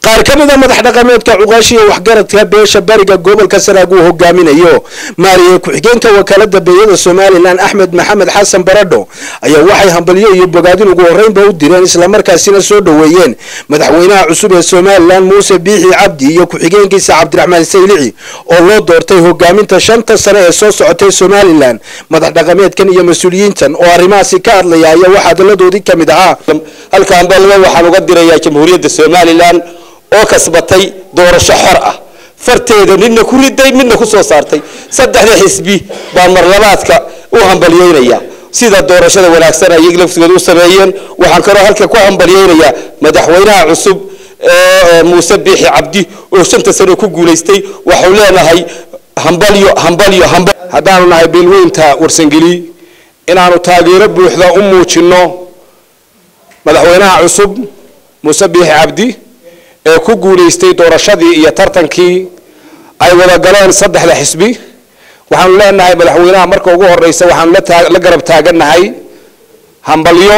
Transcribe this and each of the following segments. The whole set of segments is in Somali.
qaar ka mid a madax dhaqameedka cuqaashiya waxgaradka beesha bariga gobolka sanaag uu hogaaminayo maariye ku-xigeenka wakaalada beeyada somalilan axmed maxamed xasan baradho ayaa waxay hambalyo iyo bogaadin ugu horeynba u direen islamarkaasina soo dhoweeyeen madaxweynaha cusub ee somalilan muuse biixi cabdi iyo ku-xigeenkiisa cabdiraxmaan saylici oo loo doortay hogaaminta shanta sane ee soo socotay somalilan madax dhaqameedkan iyo mas-uuliyiintan oo arrimahaasi ka hadlaya ayaa waxaa hadalladoodii ka mid ahaa halkaan balba waxaan uga dirayaa jamhuuriyadda somalilan oo kasbatay doorasho xor ah farteeda midna ku riday midna ku soo saartay saddexda xisbi baa marlabaadka u hambalyeynaya sida doorashada wanaagsan ay laftigooda u sameeyeen waxaan kaloo halka ku hambalyeynayaa madaxweynaha cusub muuse biixi cabdi oo shanta sano ku guulaystay waxau leenahay hambalyo hambalyo hambal haddaanu nahay beelweynta warsangeli inaanu taageero buuxda u muujinno madaxweynaha cusub muuse biixi cabdi ee ku guulaystay doorashadii iyo tartankii ay wada galeen saddexda xisbi waxaanu leenahay madaxweynaha marka ugu horeysa waxaanu la garab taagannahay hambalyo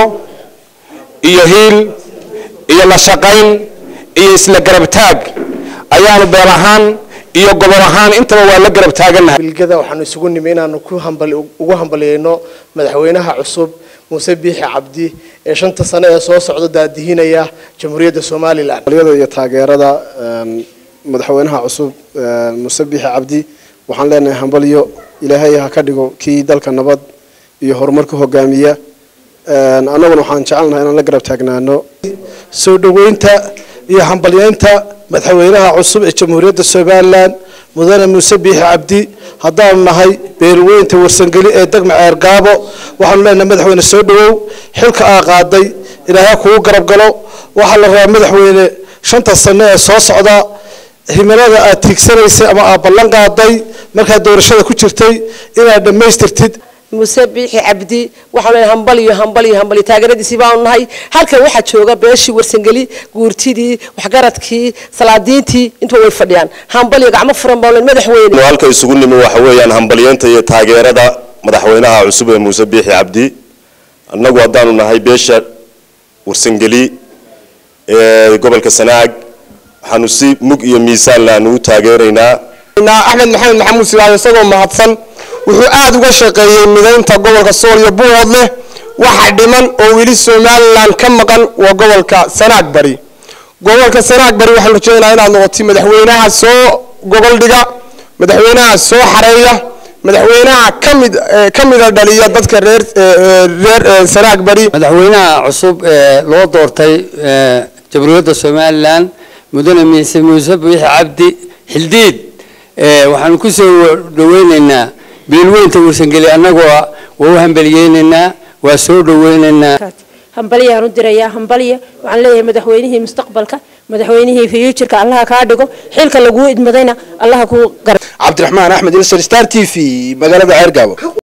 iyo hiil iyo la shaqayn iyo isla garab taag ayaanu beel ahaan iyo gobol ahaan intaba waa la garab taagannahay bilgada waxaanu isugu nimi inaanu ku hambal ugu hambalyeyno madaxweynaha cusub muuse biixi cabdi ee shanta sane ee soo socda daadihinaya jamhuuriyadda somalilan hambalyada iyo taageerada madaxweynaha cusub muuse biixi cabdi waxaan leenahay hambalyo ilaahay ha ka dhigo kii dalka nabad iyo horumarka hogaamiya annaguna waxaan jecelnahay inaan la garab taagnaano soo dhoweynta iyo hambalyeynta madaxweynaha cusub ee jamhuuriyadda somalilan mudane muuse biixi cabdi haddaanu nahay beelweynta warsangeli ee degma ceergaabo waxaanu leenahay madaxweyne soo dhawow xilka aa qaaday ilaahay kugu garab galo waxaa la rabaa madaxweyne shanta sane ee soo socda himilada aad tiigsanaysay ama aad ballan qaaday markaad doorashada ku jirtay inaad dhammaystirtid muuse biixi cabdi waxaanu leeyahay hambaliyo hambaliyo hambaliyo taageeradiisii baanu nahay halkan waxaa jooga beeshii warsangeli guurtidii waxgaradkii salaadiintii intuba way fadhiyaan hambaliyo gacmo furan baanu leeyahay madaxweyne halka isugu nimi waxa weeyaan hambalyeynta iyo taageerada madaxweynaha cusub ee muuse biixi cabdi annagu haddaanu nahay beesha warsangeli ee gobolka sanaag waxaanu si mug iyo miisaan laanu u taageeraynaa axmed maxamed maxamuud silaayo isagoo mahadsan wuxuu aada uga shaqeeyey midaynta gobolka sool iyo buuhoodleh waxa dhiman oo weli somalilan ka maqan waa gobolka sanaag bari gobolka sanaag bari waxaan rajeynaha inaad noqotay madaxweynaha soo gogol dhiga madaxweynaha soo xareeya madaxweynaha kamid ka mida dhaliya dadka reer reer sanaag bari madaxweynaha cusub ee loo doortay jamhuuriyadda somalilan mudane miise muuse biixi cabdi xildiid waxaanu ku soo dhaweyneynaa beelweynta warsangeli annagoo waa u hambeliyeyneynaa waa soo dhaweyneynaa hambalyaan u dirayaa hambalya waxaan leeyahay madaxweynihii mustaqbalka madaxweynihii future-ka allaha kaa dhigo xilka laguu idmadayna allaha kuu gar cabdiraxmaan axmed ilser star t v magaalada ceergaabo